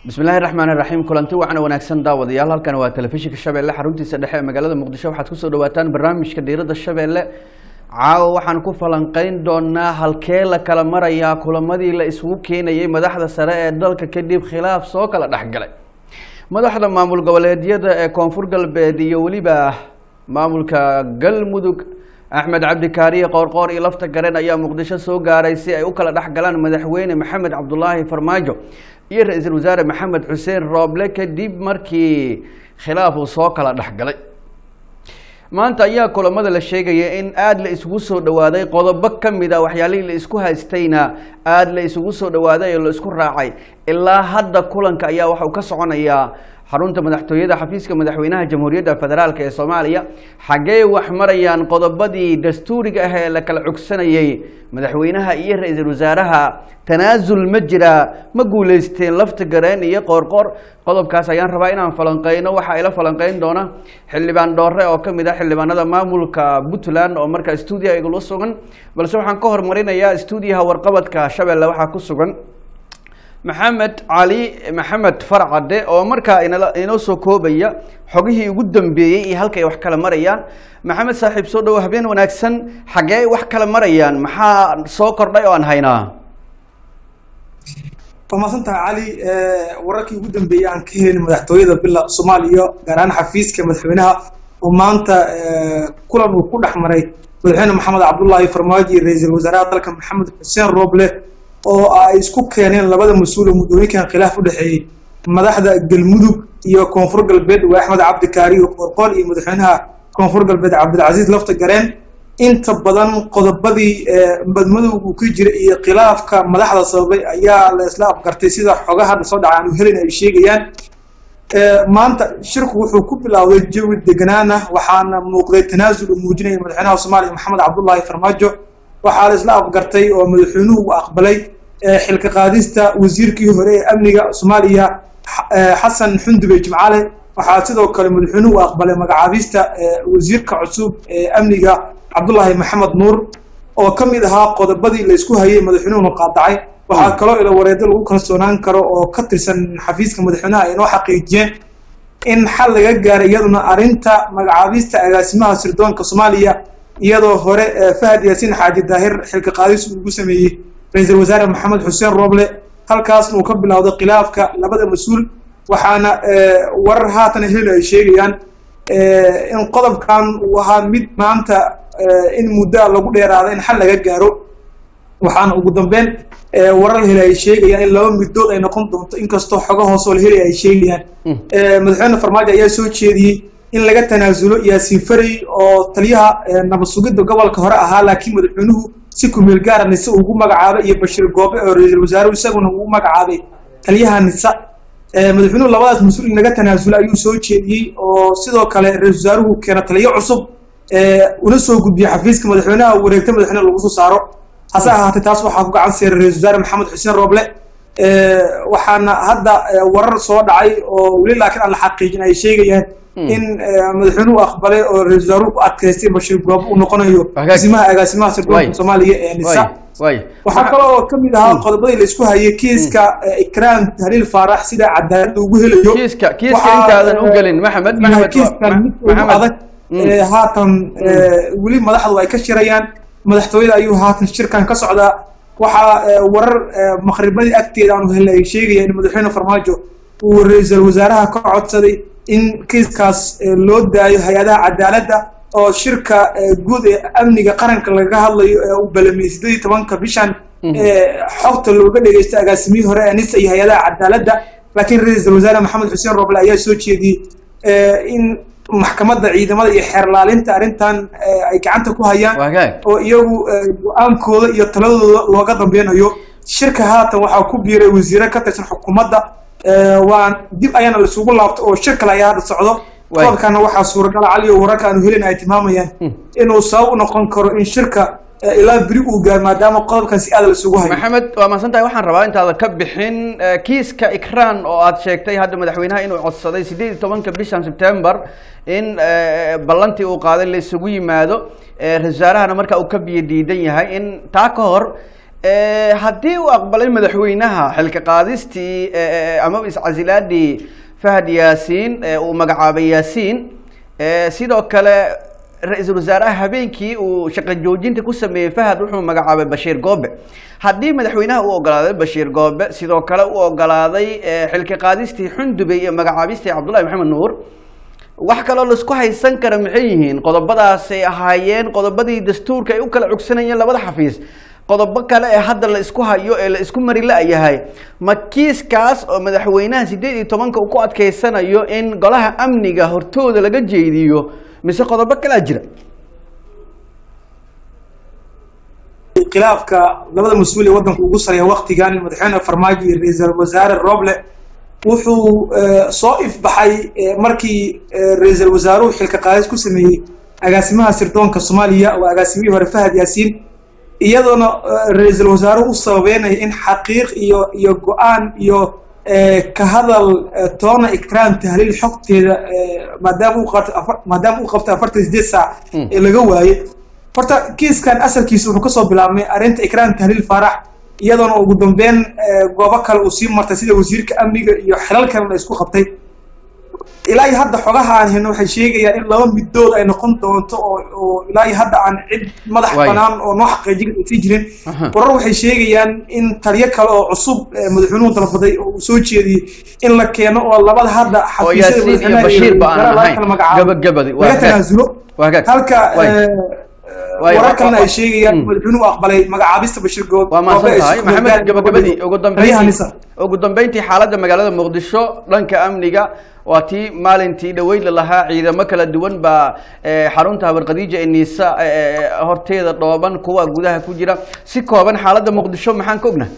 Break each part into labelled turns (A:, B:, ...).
A: bismillahi raxmaan raxiim kulanti wacan wanaagsan daawadayaal halkan waa telefishinka shabeelle xaruntiisa dhexe ee magaalada muqdisho waxaad kusoo dhawaataan barnaamijka diirada shabeelle caawa waxaan ku falanqeyn doonaa halkee la kala marayaa kulamadii la isugu keenayay madaxda sare ee dalka kadib khilaaf soo kala dhexgalay madaxda maamul goboleedyada ee koonfur galbeed iyo weliba maamulka galmudug axmed cabdikaariye qoorqoor iyo lafta garen ayaa muqdisho soo gaaray si ay u kala dhex galaan madaxweyne maxamed cabdulaahi farmaajo iyo ra-iisul wasaare maxamed xuseen rooble kadib markii khilaaf uu soo kala dhexgalay maanta ayaa kulamada la sheegaya in aada la isugu soo dhawaaday qodobo ka mid a waxyaalihii la isku haystayna aada la isugu soo dhawaaday oo la isku raacay ilaa hadda kulanka ayaa waxa uu ka soconayaa xarunta madaxtooyada xafiiska madaxweynaha jamhuuriyadda federaalk ee soomaaliya xaggee wax marayaan qodobadii dastuuriga ah ee la kala cogsanayay madaxweynaha iyo ra-iisul wasaaraha tanaasul ma jiraa ma guuleysteen lafta gareen iyo qoorqoor qodobkaas ayaan rabaa inaan falanqeyno waxaa ila falanqeyn doona xildhibaan dhoore oo kamid ah xildhibaanada maamulka puntland oo markaa stuudiya igula sugan balse waxaan ka hormarinayaa stuudiyaha warqabadka shabeelle waxaa ku sugan maxamed cali maxamed farcade oo markaa inala inoo soo koobaya xogihii ugu dambeeyey iyo halkay wax kala marayaan maxamed saaxiib soo dhawo habeen wanaagsan xaggee wax kala marayaan maxaa soo kordhay oo aan haynaa
B: waa mahadsantaha cali wararkii ugu dambeeyey aan ka helin madaxtooyada bila soomaaliya gaar ahaan xafiiska madaxweynaha oo maanta kulan uu ku dhex maray madaxweyne maxamed cabdullaahi farmaajo iyo ra-iisul wasaaraha dalka maxamed xuseen rooble oo ay isku keeneen labada mas-uul oo muddooyinkan khilaaf u dhexeeyey madaxda galmudug iyo koonfur galbeed waa axmed cabdikaariyo qoorqool iyo madaxweynaha koonfur galbeed cabdilcasiis lafta gareen inta badan qodobadii madmadowgu ku jira iyo khilaafka madaxda sababay ayaa la isla afgartay sida xogaha soo dhaca aanu helin ay sheegayaan maanta shirku wuxuu ku bilowday jawi deganaan ah waxaana muuqday tanaasul uu muujinaya madaxweynaha soomaaliya maxamed cabdullaahi farmaajo waxaa la isla afgartay oo madaxweynuhu uu aqbalay xilka qaadista wasiirkii hore ee amniga soomaaliya xasan xundube jimcaale waxaa sidoo kale madaxweynuhu uu aqbalay magacaabista wasiirka cusub ee amniga cabdullaahi maxamed nuur oo ka mid ahaa qodobadii la isku hayay madaxweynuhuna qaadacay waxaa kaloo ila wareedo lagu kalsoonaan karo oo ka tirsan xafiiska madaxweynaha ay noo xaqiijiyeen in xal laga gaaray iyaduna arrinta magacaabista agaasimaha sirdoonka soomaaliya iyadoo hore fahad yaasiin xaaji daahir xilka qaadis ugu sameeyey ra-iisul wasaare maxamed xuseen rooble halkaasna uu ka bilowday khilaafka labada mas-uul waxaana warar haatan heli ay sheegayaan in qodobkan uu ahaa mid maanta in muddoa lagu dheeraada in xal laga gaaro waxaana ugu dambeyn warar heli ay sheegayaan in laba middood ay noqon doonto inkastoo xogo hoosoo la heli ay sheegayaan madaxweyne farmaajo ayaa soo jeediyey in laga tanaasulo yaasiin faray oo taliyaha nabad sugidda gobolka hore ahaa laakiin madaxweynuhu si kumeel gaara nise ugu magacaabay iyo bashiir goobe oo ra-iisul wasaaruhu isaguna uu magacaabay taliyaha nisa madaxweynuhu labadaas mas-uul in laga tanaasulo ayuu soo jeediyey oo sidoo kale ra-isul wasaaruhu keena taliyo cusub una soo gudbiyey xafiiska madaxweynaha wareegta madaxweyne lagu soo saaro hase ahaatee taas waxaa ku gacan seeray ra-isul wasaare maxamed xuseen rooble waxaana hadda warar soo dhacay oo weli laakiin aan la xaqiijin ay sheegayaan in madaxweynuhu aqbalay oo ra-isul wasaaruhu ku adkaystay bashiir goobe uu noqonayo asimaha agaasimaha sirdoonka soomaaliya ee nisa waxaa kaloo ka mid ahaa qodobadii la isku hayay kiiska ikraam haliil faarax sida cadaaladda ugu helayo
A: kiiska kiiska intaadan u gelin maxamed maxamed
B: kiiskan mid ugu adag haatan weli madaxdu ay ka shirayaan madaxtooyada ayuu haatan shirkan ka socdaa waxaa warar maqribadii agteeda aanu helnay ay sheegaya in madaxweyne farmaajo uu ra-iisul wasaaraha ka codsaday in kiiskaas loo daayo hay-adaha cadaaladda oo shirka guud ee amniga qaranka lagaga hadlayo ee uu balamiyey sideed iyo tobanka bishan xogta looga dhegeysto agaasimihii hore ee nisa iyo hay-adaha cadaaladda laakiin ra-iisul wasaare maxamed xuseen rooble ayaa soo jeediyey in maxkamadda ciidamada iyo xeerlaalinta arrintan ay gacanta ku hayaan oo iyagu go-aankooda iyo taladooda looga dambeynayo shirka haatan waxaa ku biiray wasiire ka tirsan xukuumadda waan dib ayaana laisugu laabto oo shir kale ayaa hadda socdo qodobkana waxaa suuragal cali oo wararka aanu helin ay tilmaamayaan inuu sabab u noqon karo in shirka ilaa beri uu gaar maadaama qodobkan si aad laisugu hayo
A: maxamed waa mahadsan tahay waxaan rabaa intaada ka bixin kiiska ikran oo aad sheegtay hadda madaxweynaha inuu codsaday sideed iyo tobanka bishan september in ballantii uu qaaday la isugu yimaado ra-isul wasaarahana marka uu ka biyo diidan yahay in taa ka hor Eh, haddii uu aqbalay madaxweynaha xilka qaadistii eh, ama iscasilaadii fahad yaasiin ee uu magacaabay yaasiin eh, sidoo kale ra-iisul wasaaraha habeenkii uu shaqo joojinta ku sameeyey fahad wuxuu magacaabay bashiir goobe haddii madaxweynaha uu ogolaaday bashiir goobe sidoo kale uu ogolaaday eh, xilka qaadistii xundubey iyo magacaabistii cabdullahi maxamed nuur wax kaloo laisku haysan kara maxay yihiin qodobadaasay ahaayeen qodobadii dastuurka ay u kala cogsanayeen labada xafiis qodobo kale ee hadda la isku hayo ee la isku mari la-yahay ma kiiskaas oo madaxweynaha sideed iyo tobanka uu ku adkeysanayo in golaha amniga hortooda laga jeediyo mise qodobo kalaa jira
B: khilaafka labada mas-uul ee waddanka ugu sareeya waktigan madaxweyne farmaajo iyo ra-iisul wasaare roble wuxuu eh, soo ifbaxay eh, markii eh, ra-iisul wasaaruhu xilka qaadis ku sameeyey agaasimaha sirdoonka soomaaliya waa agaasimihii hore fahad yaasiin iyadoona eh, ra-iisul wasaaruhu u sababeynaya in xaqiiq iyo iyo go-aan iyo eh, ka hadal eh, toona ikraam tahliil xogteeda eh, maadaama uu qabto afar- maadaama uu qabto afartan sideed saac
A: Mm.
B: ee laga waayey horta kiiskan asalkiisa wuxuu kasoo bilaabmay arrinta ikraam tahliil faarax iyadoona ugu dambeyn eh, goobo kale uu sii martay sida wasiirka amniga iyo xilal kale la isku qabtay ilaa iyo hadda xogaha aan hayno waxay sheegayaan in laba middood ay noqon doonto oo oo ilaa iyo hadda aan cid madax
A: Waay.
B: banaan oo noo xaqiijin aysan jirin
A: Aha.
B: warar waxay sheegayaan in taliyo kale oo cusub eh, madaxweynuhu dalbaday oo uu soo jeediyey in la keeno oo labada hadda
A: oo
B: xafiisyada
A: yaasiin iyo
B: madaxweynaha
A: bashiir ba
B: wasaaraha
A: aan
B: laga
A: ahayn
B: kala magacaabo
A: gabagabadi waa
B: laga
A: hagaag
B: tanaasulo
A: waa hagaag
B: halka
A: Waay.
B: eh,
A: Waay,
B: warar
A: wa-
B: kalena
A: wa-
B: ay sheegayaan
A: Mm.
B: madaxweynuhu aqbalay magacaabista bashiir good
A: waa mahadsan tahay maxamed gabagabadii ugu
B: taliyaha
A: dambeyntii
B: nisa
A: ugu dambeyntii xaaladda magaalada muqdisho dhanka amniga waa tii maalintii dhaweyd la lahaa ciidamo kala duwan baa eh, xarunta habarqadiija ee niisa eh, horteeda dhooban kuwa gudaha ku jira si kooban xaaladda muqdisho maxaan ka ognahay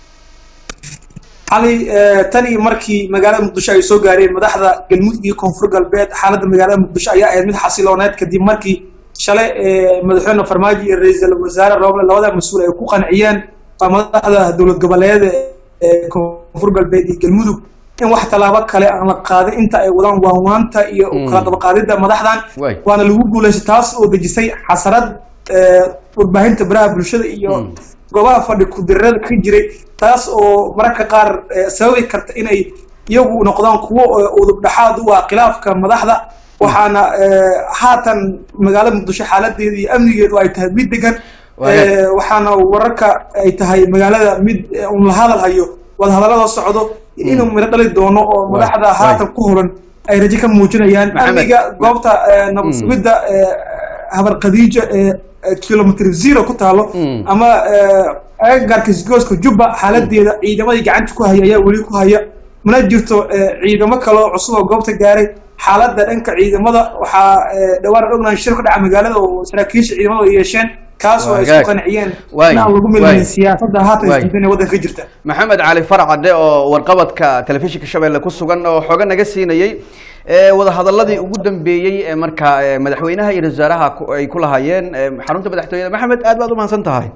B: xalay eh, tan iyo markii magaalada muqdisho ay soo gaareen madaxda galmudug iyo koonfur galbeed xaaladda magaalada muqdisho ayaa ahayd mid xasilooneed kadib markii shalay eh, madaxweyne farmaajo iyo ra-iisul wasaare roble labada mas-uul ay ku qanciyeen waa madaxda dowlad goboleeda ee koonfur galbeed iyo galmudug in wax tallaabo kale aan la qaadin inta ay wadaan waanwaanta iyo
A: Mm.
B: kala dabaqaadida madaxdan
A: Waay.
B: waana lagu guuleystay taas oo dejisay xasarad eh, warbaahinta baraha bulshada iyo
A: Mm.
B: goobaha fadhi ku-dirada ka jiray taas oo mararka qaar eh, sababi karta inay iyagu noqdaan kuwo eh, udub dhexaad u ah khilaafka madaxda waxaana eh, haatan magaalada muqdisho xaaladeeda iyo amnigeedu ay tahay mid degan
A: Waayahay.
B: Eh, waxaana wararka ay tahay magaalada mid eh, un la hadal hayo wadahadallada socdo inuu midho dhali doono oo
A: Waay.
B: madaxda haatan ku horan ay rajo ka muujinayaan
A: Maxamed.
B: amniga goobta eh, nabad
A: Mm.
B: sugidda eh, habar khadiija ee eh, kilomitr zero ku taalo
A: Mm.
B: ama eh, agagaarka isgooska jubba xaaladeeda ciidamadii gacanta ku haya ayaa weli ku haya mana jirto eh, ciidamo kale oo cusub oo goobta gaaray xaaladda dhanka ciidamada waxaa eh, dhawaan aan ognahay shir ka dhaca magaalada oo saraakiisha ciidamada ay yeesheen kaas oo ay
A: Waagaag.
B: isku qanciyeen
A: Waay.
B: in aan lagu
A: Waay.
B: milmin siyaasadda haatan
A: Waay.
B: isdiidan ee waddanka ka jirta
A: maxamed cali farcade oo warqabadka telefishinka shabeelle ku sugan oo xooga naga siinayey ee wadahadaladii ugu dambeeyey ee markaa ee madaxweynaha iyo ra-iisul wasaaraha ku- ay ku lahaayeen ee xarunta madaxtooyada maxamed aad baad u mahadsan tahay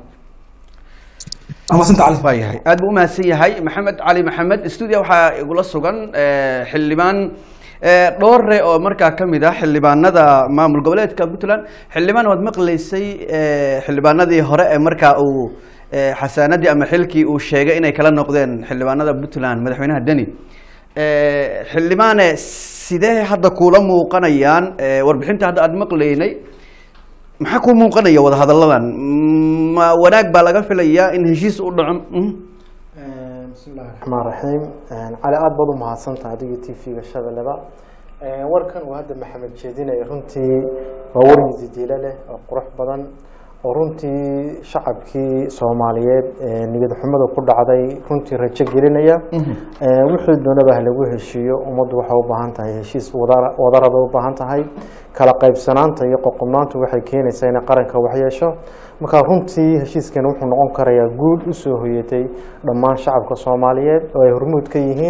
B: waa mahadsanta cali
A: waa yahay aad buu umahadsan yahay maxamed cali maxamed stuudia waxaa igula sugan eh, xildhibaan eh, dhoore oo markaa ka mid ah xildhibaanada maamul goboleedka puntland xildhibaan waad maqlaysay eh, xildhibaanadii hore ee markaa uu eh, xasaanadii ama xilkii uu sheegay inay kala noqdeen xildhibaanada puntland madaxweynaha deni Eh, xildhibaane sidee hadda kuula muuqanayaan eh, warbixinta hadda aad maqlaynay maxaa ku muuqanaya wadahadalladan Mm, ma wanaag baa laga filayaa in heshiis u dhaco Mm.
C: bismi illahi raxmaan raxiim cali aada baad u mahadsantaha adiga t v-ga shabeelleba warkan uu hadda maxamed jeedinaya runtii waa wargiisi diilo leh oo qurux badan oo runtii shacabkii soomaaliyeed ee niyad xumada ku dhacday runtii rajo gelinaya Eh, wixii doonaba ha lagu heshiiyo ummaddu waxay u baahan tahay heshiis wada- wadara bay u baahan tahay kala qaybsanaanta iyo qoqobnaantu waxay keenaysaa inay qaranka waxyeesho marka runtii heshiiskan wuxuu noqon karayaa guul usoo hoyatay dhammaan shacabka soomaaliyeed oo ay hormuud ka yihiin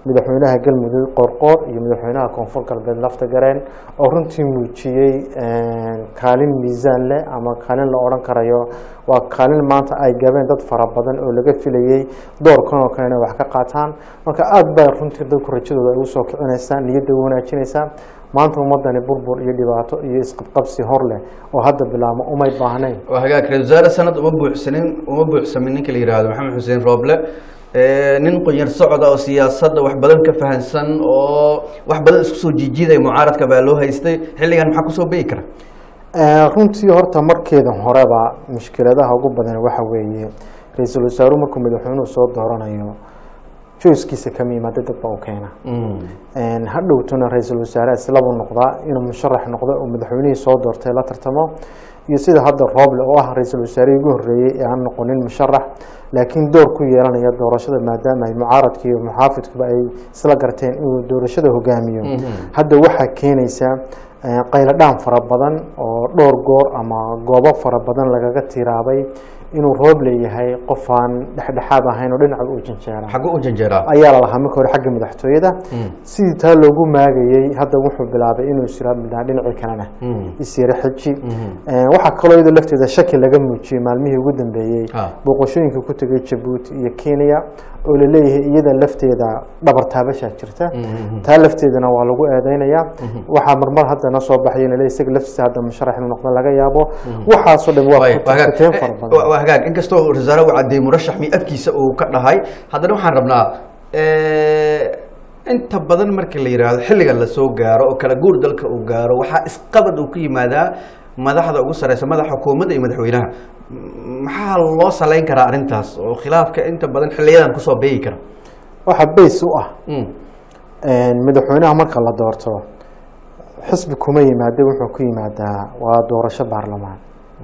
C: madaxweynaha galmudug qorqoor iyo madaxweynaha koonfur galbeed lafta gareen oo runtii muujiyey kaalin miisaan leh ama kaalin la odhan karayo waa kaalin maanta ay gabeen dad fara badan oo laga filayey doorkan oo kale inay wax ka qaataan marka aada baa runtii dadku rajadooda ay usoo kicinaysaa niyadda wanaajinaysaa maanta ummadani burbur iyo dhibaato iyo isqabqabsi hor leh oo hadda bilaabmo umay baahnayn
A: waa hagaag ra-isul wasaare sanad uma buuxsanin uma buuxsamin ninka la yihahdo maxamed xuseen rooble nin qonyar socda oo siyaasadda wax badan ka fahansan oo wax badan isku soo jiijidaya mucaaradka baa loo haystay xilligan maxaa kusoo beyi kara
C: runtii horta markeeda horeba mushkiladaha ugu badan waxa weeye ra-iisul wasaaruhu markuu madaxweynuhu soo dooranayo joyskiisa kama yimaada dadba u keena hadhowtuna ra-iisul wasaare islabuu noqdaa inuu musharax noqdo oo madaxweynihii soo doortay la tartamo iyo sida hadda rooble oo ah ra-iisul wasaarihii ugu horreeyey ee aan noqonin musharax laakiin door ku yeelanaya doorashada maadaama ay mucaaradka iyo muxaafidkuba ay isla garteen inuu doorashada hogaamiyo hadda waxaa keenaysaa qayladhaan fara badan oo dhowr goor ama goobo fara badan lagaga tiraabay inuu roob leeyahay qof aan dhexdhexaad ahayn oo dhinaca u janjeera
A: xaggu u janjeeraa
C: ayaa la lahaa marka hore xagga madaxtooyada sidii taa loogu maagayey hadda wuxuu bilaabay inuu israa dhinacii kalena isyara xeji waxaa kaloo iyadoo lafteeda shaki laga muujiyey maalmihii ugu dambeeyey booqashooyinka ku tegay jabuuti iyo kenya oo laleeyahay iyada lafteeda dhabar taabashaa jirta taa lafteedana waa lagu eedeynayaa waxaa marmar haddana soo baxay in isaga laftiisa hadda musharax inuu noqdo laga yaabo waxaasoo dhan waa kuteen fara badan
A: waa hagaag inkastoo wasaare uu caddeeyey murashax mi afkiisa uu ka dhahay haddana waxaan rabnaa inta badan marka la yidhaahdo xilligan lasoo gaaro oo kala guur dalka uu gaaro waxaa isqabad uu ku yimaadaa madaxda ugu sareysa madaxa xukuumadda iyo madaxweynaha maxaa loo saleyn karaa arrintaas oo khilaafka inta badan xiliyadan kusoo beegi kara
C: waxaa bays u ah madaxweynaha marka la doorto xisbi kuma yimaada wuxuu ku yimaadaa waa doorasho baarlamaan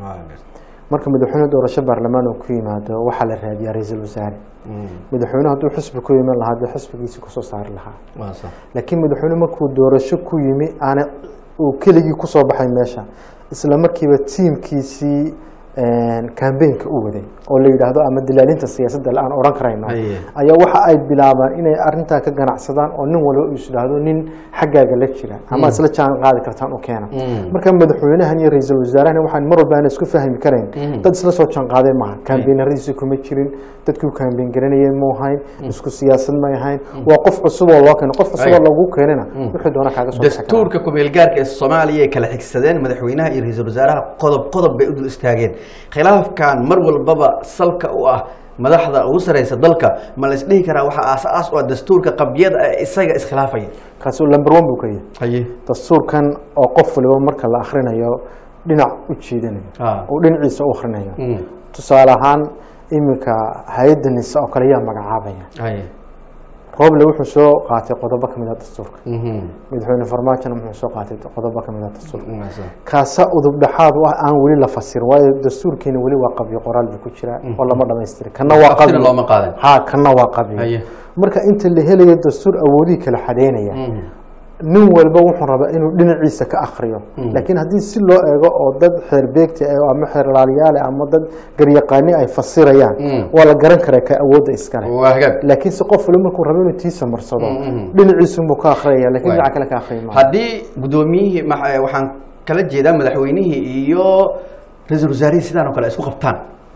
C: marka madaxweyne doorasho baarlamaan uu ku yimaado waxaa la raadiyaa ra-iisul wasaare madaxweyne hadduu xisbi ku yiman lahaa dee xisbigiisi kusoo saari lahaa laakiin madaxweyne markuu doorasho ku yimi aana uu keligii kusoo baxay meesha isla markiiba tiimkiisii cambaynka u waday oo la yidhaahdo ama dilaalinta siyaasadda aan odhan karayno ayaa waxa ay bilaabaan inay arintaa ka ganacsadaan oo nin walba is idhaahdo nin xaggaaga la jira ama isla jaan qaadi kartaan u keena marka madaxweynahan iyo ra-iisul wasaarahan waxaan mar walba aan isku fahmi karayn dad isla soo jaan qaaday maaha kambaynaradiisi kuma jirin dadkii kambayn garanayay mu ahayn isku siyaasad may ahayn waa qof cusub oo loo keeno qof cusub oo lagu keenana wixii doona kaaga soo
A: dastuurka kumeelgaarka ee soomaaliya ay kala xigsadeen madaxweynaha iyo ra-iisul wasaaraha qodob qodob bay u dul istaageen khilaafkan mar walbaba salka u ah madaxda ugu sareysa dalka ma la isdhihi karaa waxaa aas-aas u ah dastuurka qabyada ee isaga iskhilaafaya
C: kaasi lamber one buu ka yahay
A: haye
C: dastuurkan oo qof waliba marka la akrinayo dhinac u jiidanayo oo dhinaciisa u akrinayo tusaale ahaan iminka hay-adda nisa oo kale yaa magacaabaya
A: haye
C: rooble wuxuu soo qaatay qodobo ka mid a dastuurka madaxweyne farmaajona wuxuu soo qaatay qodobo ka mid a dastuurka kaasa udub dhexaad u ah aan weli la fasirin waayo dastuurkeena weli waa qabyo qoraal buu ku jiraa oo lama dhamaystiri kana waa
A: Tafsiir
C: qabyo
A: looma qaadan
C: ha kana waa qabyo
A: Haye.
C: marka inta la helayo dastuur awoodihii kala xadeynaya nin walba wuxuu rabaa inuu dhinaciisa ka akriyo laakiin haddii si loo eego oo dad xeer beegti ah ama xeer laaliyaale ama dad garyaqaani ay fasirayaan waa la garan karaa ka awoodda iskale
A: waa hagaag
C: laakiin se qof waliba markuu rabo inuu tiisa marsado dhinaciisunbuu ka akhriyaya lakin dhinaca kale ka akhriyi maayo
A: haddii guddoomiyihii ma- eh, waxaan kala jeedaa madaxweynihii iyo ra-iisul wasaarihii sidaan oo kale ay isku qabtaan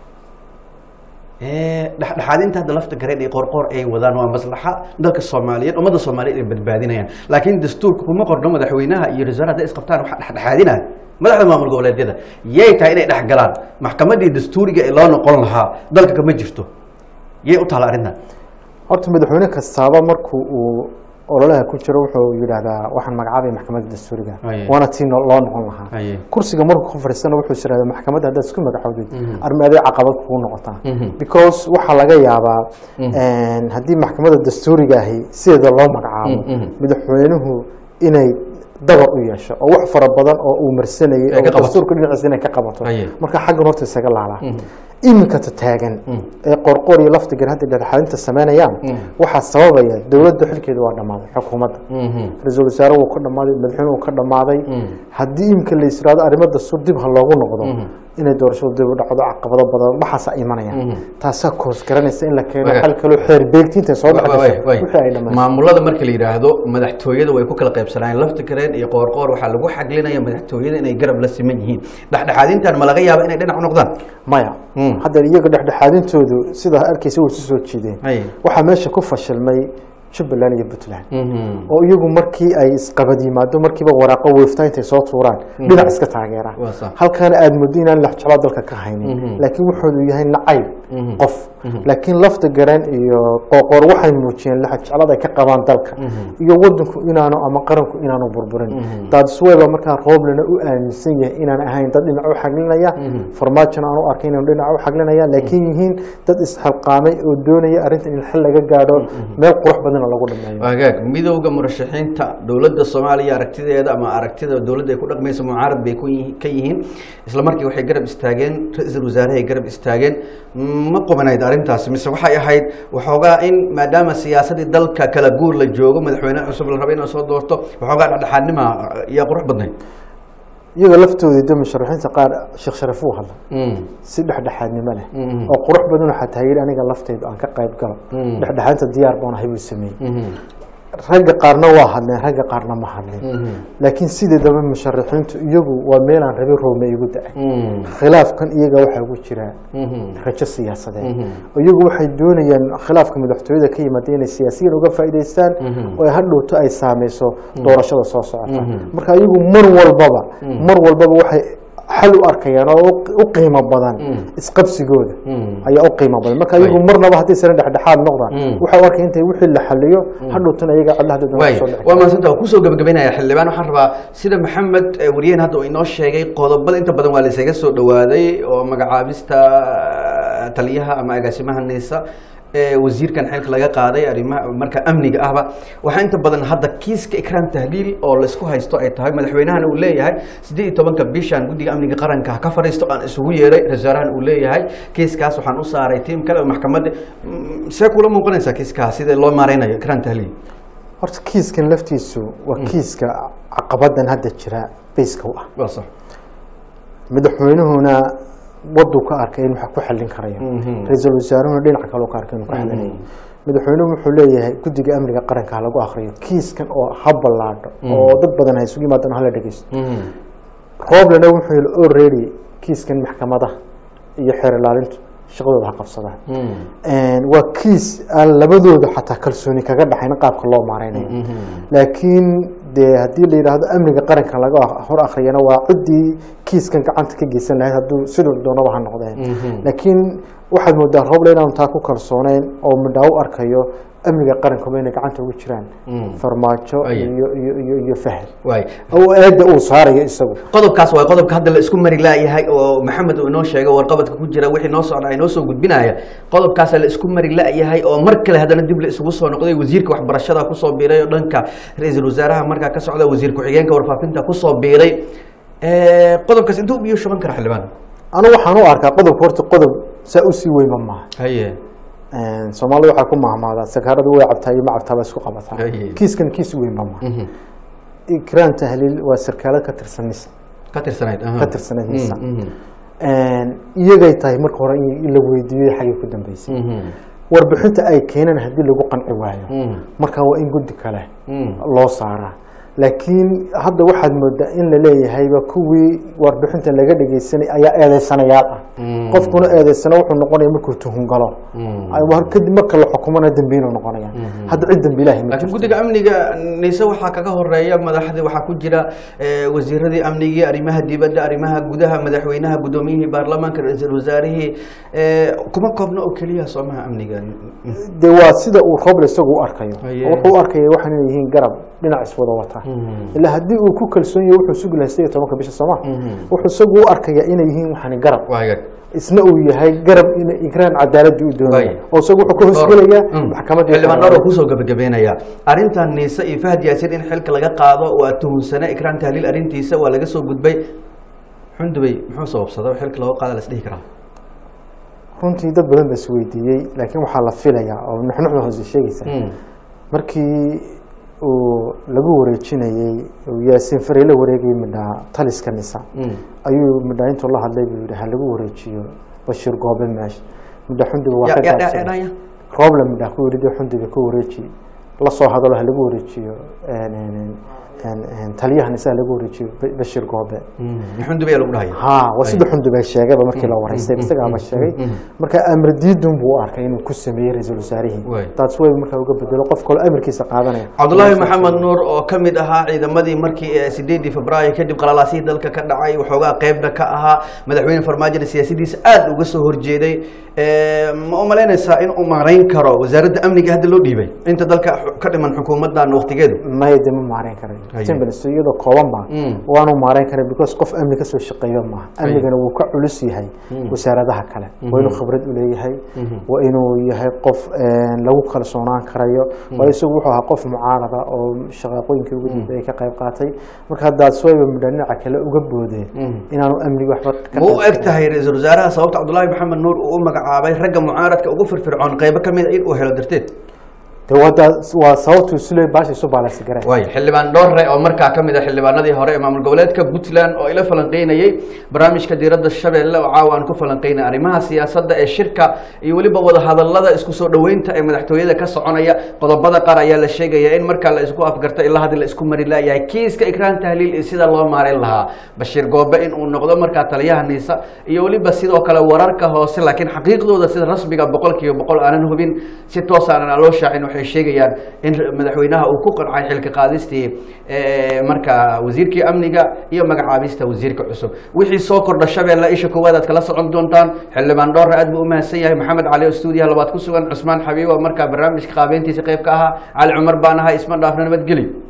A: Eh, dhexdhexaadinta hadda lafta gareed iyo qoorqoor ay wadaan waa maslaxa dalka soomaaliyeed ummadda soomaaliyeed ay badbaadinayaan laakiin dastuurka kuma qorno madaxweynaha iyo ra-isul wasaare hadday isqabtaan waxa dhexdhexaadinaya madaxda maamul goboleedyada yay tahay inay dhex galaan maxkamaddii dastuuriga ee loo noqon lahaa dalka kama jirto yay u taala arrintan
C: horta madaxweyne kastaaba marku uu ololaha ku jiro wuxuu yidhaahdaa waxaan magacaabaya maxkamadda dastuuriga
A: Haye.
C: waana tii no- loo noqon lahaa
A: Haye.
C: kursiga markuu ku fadhiistana wuxuu is yidhahdaa maxkamadda haddaad isku magacoodid armaaday caqabad kugu noqotaa because waxaa laga yaabaa haddii maxkamadda dastuuriga ahi sideeda loo magacaabo madaxweynuhu inay dabar u yeesho oo wax fara badan oo uu marsanayay
A: Ay ka
C: oo
A: qabato.
C: dastuurka dhinaciisa inay ka qabato
A: Aye.
C: marka xaggan horta isaga laalaa iminka taagan ee qorqor iyo laftigan hadda dhexaadinta sameynayaan waxaa sababaya dowladda xilkeedu waa dhammaaday xukuumadda ra-iisul wasaare wuu ka dhammaaday madaxweyne wuu ka dhammaaday haddii iminka la yisraado arrimada dastuur dib ha loogu noqdo inay doorashadu dib u dhacdo caqabado badan waxaasaa imanaya taasaa koos garanaysa in la keeno
A: Waga.
C: xal kaloo xeer beegtiinta soo
A: Way- way-
C: dhexgasho
A: way.
C: wixii ay dhammaan
A: maamulada marka la yidhaahdo madaxtooyada way ku kala qaybsanayeen lafta kareen iyo qoorqoor waxaa lagu xaglinaya madaxtooyada inay garab la siman yihiin dhexdhexaadintan ma laga yaaba inay dhinac u noqdaan
C: maya
A: Mm.
C: hadda iyaga dhexdhexaadintoodu sidaa arkaysa way isu soo jeedeen
A: Ay.
C: waxaa meesha ku fashilmay jubbaland iyo puntland oo iyagu markii ay isqabad yimaado markiiba waraaqo weeftaa intay soo tuuraan dhinac iska taageeraan
A: Waa sax.
C: halkaana aada muddo inaan laxjeclo dalka ka haynin laakiin wuxuudu yahay nacayb qof laakiin lafta garan iyo qoqor waxay muujiyeen laxjeclada ay ka qabaan dalka iyo wadanku inaanu ama qaranku inaanu burburin daadisweba markaa rooblena u aaminsan yahay inaan ahayn dad dhinac u xaglinaya farmaajona aan u arkay inaanu dhinac u xaglinaya laakiin yihiin dad isxilqaamay oo doonaya arrintan in xal laga gaadho meel qurux badana lagu dhameeyo
A: hagaag midowda murashaxiinta dowladda soomaaliya aragtideeda ama aragtida dowladda ay ku dhaqmayso mucaarad bay ku yihi- ka yihiin isla markii waxay garab istaageen ra-iisul wasaaraha ay garab istaageen ma qubanayd arrintaasi mise waxay ahayd waxoogaa in maadaama siyaasadii dalka kala guur la joogo madaxweyne cusub la rabo inay soo doorto waxoogaa dhexdhexaadnima iyo qurux badnayd
C: iyaga laftoodii de musharaxiinta qaar sheekh sharaf uu hadla si dhexdhexaadnimo leh
A: Mhm.
C: oo qurux badan waxaa taageeri aniga laftaydu aan ka qayb galo
A: Mhm.
C: dhexdhexaadinta diyaar baan ahay buu sameeyey ragga qaarna waa hadleen ragga qaarna ma hadleen laakiin sideedaba musharaxiintu iyagu waa meelaan rabi roome igu da-ay khilaafkan iyaga waxaa ugu jira rajo siyaasadeed oo iyagu waxay doonayaan khilaafka madaxtooyada ka yimaada inay siyaasiyiin uga faa'iidaystaan oo ay hadhowto ay saameyso doorashada soo socota marka iyagu mar walbaba mar walbaba waxay xal u arkayaan oo u- u qiimo badan isqabsigooda ayaa u qiimo badan marka iyagu marnaba hadday sare dhexdhexaad noqdaan waxay u arkay intay wixii la xaliyo hadhowtana iyaga cadlaha dadweynaha
A: waay
C: soo dhex
A: waa mahadsanta waa kusoo gabagabaynaya xildhibaan waxaan rabaa sida maxamed eh, wariyeen hadda uu inoo sheegay qodobada inta badan waa la isaga soo dhawaaday oo magacaabista eh, taliyaha ama agaasimaha nisa ee wasiirkan xilka laga qaaday arrimaha marka amniga ahba waxaa inta badan hadda kiiska ikraam tahliil oo laisku haysto ay tahay madaxweynahana uu leeyahay siddeed iyo tobanka bishan guddiga amniga qaranka ha ka fadhiisto aan isugu yeeray rasaarahan uu leeyahay kiiskaas waxaan u saaray tiim kale oo maxkamadda Mm, see kula muuqanaysaa kiiskaas sida loo maareynayo ikraam tahliil
C: horta kiiskan laftiisu waa kiiska caqabadan hadda jira bayska u ah
A: waa sax
C: madaxweynuhuna waduu ka arkay in wax ku xallin karayo
A: Mhm.
C: ra-iisul wasaaruhuna dhinaca kale ka arkay inuu ku xallinayo madaxweynuhu wuxuu leeyahay guddiga amniga qaranka ha lagu akriyo kiiskan oo ha ballaadho oo dad badan ha isugu yimaadaan hala dhegeysto rooblena wuxuu yidhi already kiiskan maxkamadaha iyo xeer ilaalintu shaqadooda ha qabsadaan waa kiis aan labadooda xataa kalsooni kaga dhaxayn qaabka loo maareynayo laakiin dee haddii la yidhaahdo amniga qaranka laga hor akhriyana waa ciddii kiiskan gacanta ka geysan lahayd hadduu siduu doonaba ha noqdeen laakiin waxaad moodaa rooble inaanu taa ku kalsooneyn oo midhaa u arkayo amniga qarankuba inay gacanta ugu jiraan farmaajo
A: Aye.
C: iyo iyo iyo iyo fahel
A: waay
C: oo eedda uu saarayo isagu
A: qodobkaas waa qodobka hadda la isku mari laayahay oo maxamed uu inoo sheegay warqabadka ku jira wixii noo socda ay noo soo gudbinaya qodobkaasa la isku mari laayahay oo mar kale haddana dib la isugu soo noqday wasiirka waxbarashada kusoo biiray oo dhanka ra-iisul wasaaraha markaa ka socda wasiir ku-xigeenka warfaafinta kusoo biiray Eh, qodobkaas intuu biyo shuban kara xildhibaan
C: anu waxaan u arkaa qodobka horta qodob saa usii weynba maaha
A: haye
C: soomaalida waxaa ku mahmaadaa sakaaradu way cabtaa iyo ma cabtaa ba isku qabataa
A: Aye.
C: kiiskan kiis weynba maaha ikraan tahliil waa sarkaalad ka tirsan nisa
A: ka tirsanayd aha.
C: ka tirsanayd nisa
A: Mm, mhm,
C: iyagay tahay marka hore in in la weydiiyo xaggay ku dambeysay
A: mhm,
C: warbixinta ay keeneen haddii lagu qanci waayo
A: mhm,
C: marka waa in guddi kale
A: mhm.
C: loo saaraa laakiin hadda waxaad moodaa in la leeyahayba kuwii warbixinta laga dhegeysanay ayaa eedeysanayaal ah
A: Mm.
C: qofkuna eedeysana wuxuu noqonaya markuu tuhun galo
A: Mm.
C: Ay, war- kadib marka la xukumana dembiinu noqonaya hadda cid dembi ilaahi ma
A: laakiin
C: jirto
A: guddiga amniga nise waxaa kaga horeeya madaxdii waxaa ku jira eh, wasiiradii amnigii arrimaha dibadda arrimaha gudaha madaxweynaha guddoomiyihii baarlamaanka ra-iisul wasaarihii eh, kuma koobna oo keliya soomaha amniga
C: dee waa sida uu roble isagu u arkayo
A: Aye.
C: wuxuu u arkaya waxaan inay yihiin garab dhinac iswada wata karaa ilaa haddii uu ku kalsoon yahay wuxuu sugi lahaa sideed iyo tobanka bisha sooma wuxuu isagu u arkaya inay yihiin waxani garab
A: waa hagaag
C: isna uu yahay garab in igraan cadaaladii u doonaya
A: Waay.
C: oo isagu wuxuu ka hoosgelayaa
A: Mm.
C: maxkamadii
A: xildhibaan dhowr oo kusoo gabagabeynaya arrintan niise iyo fahad yaasiin in xilka laga qaado waa tuhunsane ikraan tahliil arrintiisa waa laga soo gudbay xundubay muxuu sababsada oo xilka looga qaada la isdhihi karaa
C: runtii dad badan ba isweydiiyey laakiin waxaa la filayaa oo nuxnuxda hoose sheegaysa markii uu lagu wareejinayey uu yaasiin farey la wareegayay midhaa taliska nisa ayuu midhaa intuu la hadlay buu yidhi ha lagu wareejiyo bashiir goobe meesha midha xundiga waa ka gaabsan
A: dhaya
C: rooble midhaa ku yidhi dee xundiga ka wareeji la soo hadalo ha lagu wareejiyo een, een, een, een, taliyaha nisa ha lagu wareejiyo Ba- bashiir goobe
A: xundubay lagu dhahaya
C: ha waa sida xundub ay sheegayba markii la waraystay isagaaba sheegay marka amar diidun buu u arkay inuu ku sameeyey ra-iisul wasaarihii
A: Waay.
C: taas way markaa uga bedelo qof kaloo amarkiisa qaadanaya
A: cabdulaahi maxamed nuur oo ka mid ahaa ciidamadii markii ee sideedii febraayo kadib qalalaasihii dalka ka dhacay waxoogaa qeybna ka ahaa madaxweyne farmaajona siyaasadiisa aada uga soo horjeeday Eh, ma u malaynaysaa in uu maarayn karo wasaaradda amniga hadda loo dhiibay inta dalka xu- ka dhiman xukuumaddan waqtigeedu
C: maya de ma maarayn karayo
A: Haye.
C: timbers iyadoo kooban ba
A: Mm.
C: waanu maarayn karay because qof amni kasoo shaqeeyo maaha amnigana wuu ka culus yahay wasaaradaha kale waa inuu khibrad u leeyahay waa inuu yahay qof een, lagu kalsoonaan karayo waa isagu wuxuu ahaa qof mucaarada oo shaqaaqooyinkii ugu dambeeyay ka qayb qaatay marka haddaas wayba midha dhinaca kale uga boodeen inaanu amniga waxba ka
A: ma u
C: qayb
A: eg tahay ra-iisul wasaaraha sababta cabdulaahi maxamed nuur uu u magacaabay ragga mucaaradka ugu firfircoon qeybo ka mid a in uu helo darteed
C: de wada waa sababtu isule baasha isu baalaysi gareen
A: waay xildhibaan dhoorre oo markaa ka mid ah xildhibaanadii hore ee maamul goboleedka puntland oo ila falanqeynayey barnaamijka diiradda shabeelle oo caawa aan ku falanqeynay arrimaha siyaasadda ee shirka iyo weliba wadahadallada isku soo dhoweynta ee madaxtooyada ka soconaya qodobada qaar ayaa la sheegaya in markaa la isku afgarto ilaa haddii la isku mari laayahay kiiska ikraan tahliil iyo sida loo maareyn lahaa bashiir goobe in uu noqdo markaa taliyaha niisa iyo weliba sidoo kale wararka hoose laakiin xaqiiqdooda sida rasmiga boqol kiiba boqol aanan hubin si toos aanan loo shaacin waxay sheegayaan in madaxweynaha uu ku qancay xilka qaadistii eh, markaa wasiirkii amniga iyo magacaabista wasiirka cusub wixii soo kordha shabeelle isha koowaad aad kala socon doontaan xildhibaan dhoorre aad buu u mahadsan yahay maxamed cali oo stuudiyaha labaad ku sugan cusmaan xabiibo markaa barnaamijka qaabeyntiisa qayb ka ahaa cali cumar baan ahay isma dhaafna nabadgeli